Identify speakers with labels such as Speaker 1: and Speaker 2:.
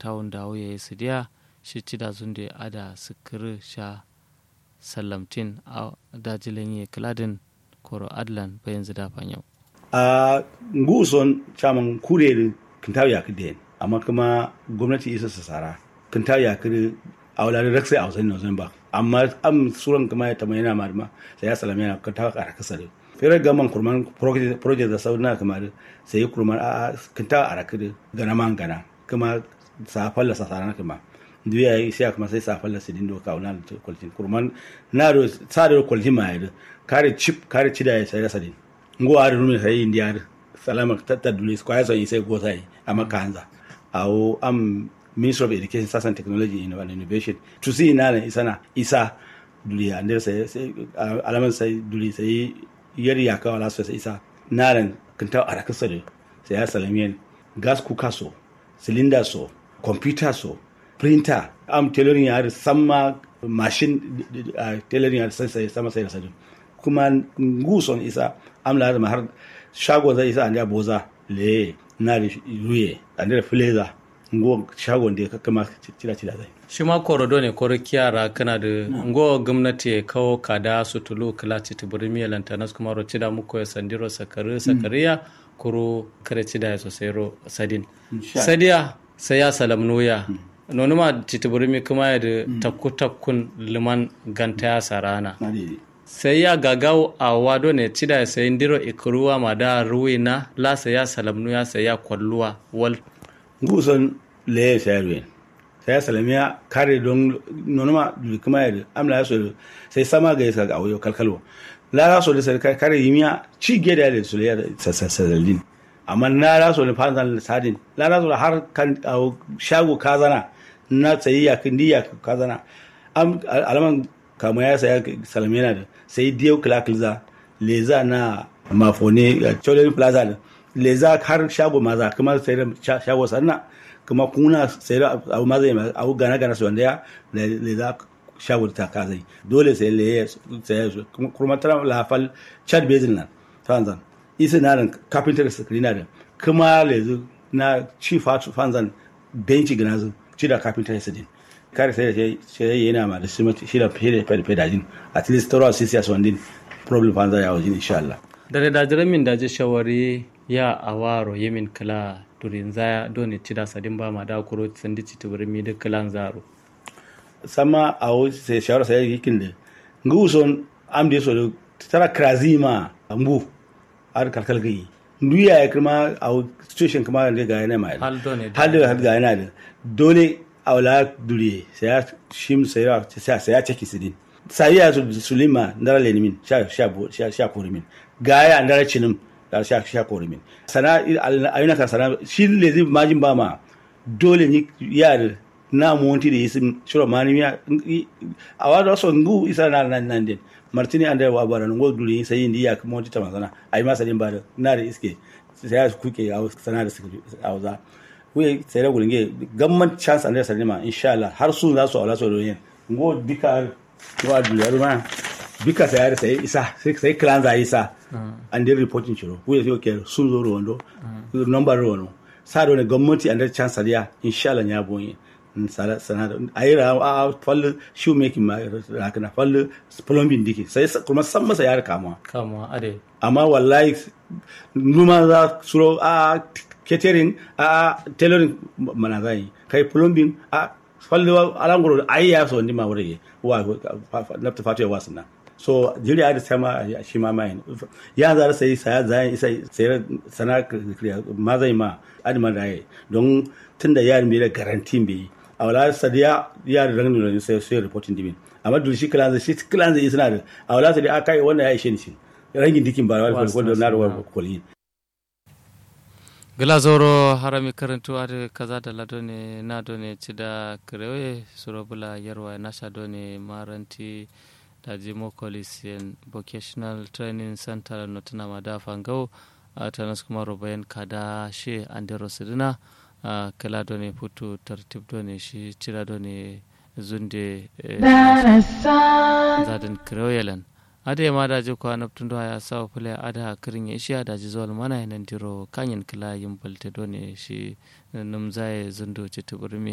Speaker 1: tawun da ya su diya shi ci da zunde ada sukuru sha sallamtin a dajilin ye kladin koro adlan bayan zida fanyau
Speaker 2: a nguson chaman kure kintaw ya kide amma kuma gwamnati isa sa sara kintaw ya kire a wala rakse a wasan nozan ba amma am suran kuma ya tamana yana marma sai ya salame yana kintaw a rakasa da fere gaman kurman project da sauna kuma sai kurman a kintaw a rakide gana man gana kuma sa falla sa sara kuma duya yi sai kuma sai sa falla sidin do kauna da kwaltin kurman na do sa da kwaltin ma ya kare chip kare cida ya sai sadin ngo ari rumi sai india salama tata dulis kwa yaso sai go sai ama kanza au am minister of education science and technology and innovation to see na isana isa duli ande sai alaman sai duli sai yari ya kawo lasu sai isa naran kinta araka sare sai ya salamiyan gas cooker so cylinder so computer so printer am tailoring ya samma machine tailoring ya sai sama sai sai kuma nguson isa amla da har shago zai isa an ya boza le na da ruye an da fileza ngo shago da ka kama cira cira zai
Speaker 1: shi ma korodo ne koro kiyara kana da ngo gwamnati ya kawo kada su tulu kala ci tibiri miya lantanas kuma ro cida muku ya sandiro sakari sakariya kuro kare cida ya sosai ro sadin sadiya sai ya salam noya nonu ma titibiri mi kuma ya da takku takkun liman ganta ya sarana sai ya gagawo a wado ne cida ya sayi ndiro ikuruwa ma da ruwina la sai ya salamnu ya sai ya kwalluwa wal
Speaker 2: nguson le sai ruwen sai ya salamiya kare don nonoma kuma ya amla ya so sai sama ga yasa ga awo kalkalwa la ra so da sai kare yimiya ci ge da su le sasalin amma na ra so ne fanzan sadin la ra so har kan shago kazana na tsayi ya kin diya kazana am alaman kama ya saya salamina da sai diyo kilakilza leza na mafone cholen plaza da leza har shago maza kuma sai da shago sanna kuma kuna sai da abu maza ya abu gana gana su wanda ya leza shago ta kazai dole sai le sai su kuma tara lafal chad basin nan fanzan isa na ran carpenter screen da kuma lezu na chief fanzan benci gana zu ci da carpenter screen kare sai da sai yana ma da shi shi da fere fere fere dajin at least toro sisi as wandin problem fanza ya wajin insha Allah
Speaker 1: dare da jiran min da ji shawari ya awaro yemin kala durin zaya doni cida sadin ba ma da kuro sandi ci tubur mi da kalan zaro
Speaker 2: sama a wo sai shawara sai yikin da ngu son am de so tara krazima mbu ar kalkal gai nduya ya kuma a situation kuma da ga yana mai
Speaker 1: hal doni
Speaker 2: hal da hal ga yana da dole awla duriye saya shim saya saya saya ceki sidin saya su sulima ndara lenimin sha sha sha sha korimin gaya ndara chinim dar sha sha korimin sana ayuna ka sana shi lezi majin ba ma dole ni yar na monti da yisim shiro mani ya awada so ngu isa na nan nan din martini ande wa bara ngo duri sai indi ya monti ta mazana ai masa din ba na da iske sai kuke a sana da su auza kuye tsere gulinge gamman chance andre sarima insha Allah har su za su aula su doyin ngo bika wa duliyar ma bika sai yare sai isa sai sai clan za isa and then reporting chiro kuye sai ke sun zo rondo number rono sa do ne gwamnati andre chance ariya insha Allah ya boye sara sana da ayira a fallu shoe making ma rakana fallu plumbing dike sai kuma san masa yare kamuwa
Speaker 1: kamuwa ade
Speaker 2: amma wallahi numa za suro a catering a tailoring mana zai kai plumbing a fallewa alangoro ai ya so ndi ma wuri wa nafta fatu ya wasu na so jiri da sama shi ma mai ya za sai saya zai isa sai sana ma zai ma adima da yi don tunda yarin bai da garanti bai a wala sadiya yarin rangin da sai sai reporting dimin amma dole shi kilan shi kilan zai suna da a wala sadiya akai wannan ya ishe ni shi rangin dikin ba wani kwalkwal na rawar kwalkwal
Speaker 1: gila zoro harami karantu ade kaza da lado ne na do ne ci da kirewe surobula yarwa nasha do ne maranti da jimo colisian vocational training center no tana ma da fangau a tanas kuma rubayan kada she andero sidina a kala do ne putu tartib do ne shi cira do ne zunde zadin kirewe ade ma daji ko anabtun do ya saw pule ada kirin ya shi daji zol mana nan diro kanyen kila yin balte do ne shi num zai zundo ci tuburmi